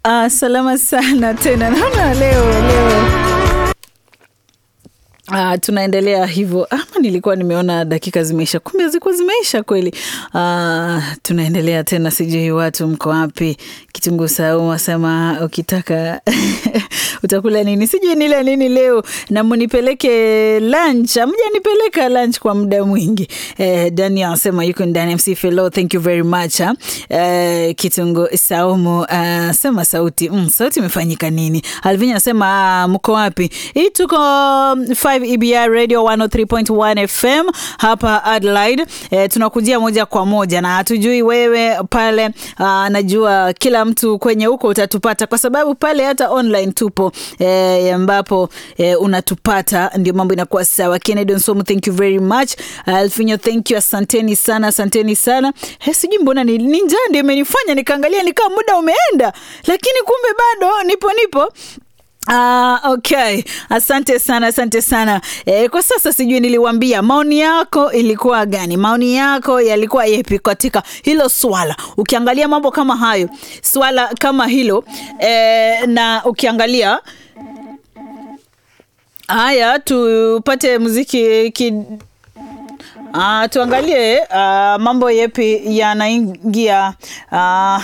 Ah, salama sana tena, naona leo leo Ah, tunaendelea hivyo. Ama nilikuwa nimeona dakika zimeisha, kumbe zilikuwa zimeisha kweli. Ah, tunaendelea tena, sijui watu mko wapi? Kitunguu saumu asema ukitaka utakula nini, sijui nile nini leo na munipeleke lunch. Amjanipeleka lunch kwa muda mwingi. Eh, Daniel asema yuko ndani. MC Fellow, thank you very much. Ha? Eh, Kitunguu saumu ah, sema sauti mm, sauti imefanyika nini? Alvinya asema ah, mko wapi? Hii tuko 5 EBR Radio 103.1 FM hapa Adelaide. E, tunakujia moja kwa moja na hatujui wewe pale. Aa, najua kila mtu kwenye huko utatupata kwa sababu pale hata online tupo e, ambapo e, unatupata ndio mambo inakuwa sawa. Kennedy Nsomu, thank you very much. Alfinyo, thank you, asanteni sana, asanteni sana. He, sijui mbona ni, ni njaa ndio imenifanya nikaangalia nikaa muda umeenda, lakini kumbe bado nipo nipo Ah, okay. Asante sana, asante sana. E, kwa sasa sijui niliwambia maoni yako ilikuwa gani? Maoni yako yalikuwa yepi katika hilo swala? Ukiangalia mambo kama hayo, swala kama hilo e, na ukiangalia haya, tupate muziki ki, Uh, tuangalie uh, mambo yepi yanaingia uh,